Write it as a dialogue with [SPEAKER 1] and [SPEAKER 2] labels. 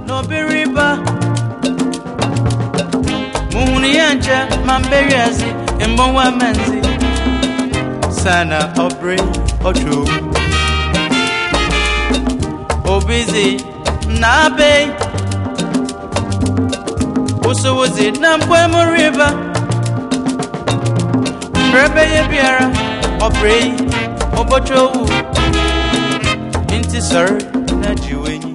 [SPEAKER 1] n'obiriba muhunu ya nche ma mberi ezi mbonwa menzi sana obri otu obizi na be usowozi na mkwemu riba mbrebe ye biara obri obocho owu nti sọrọ na jiwenyi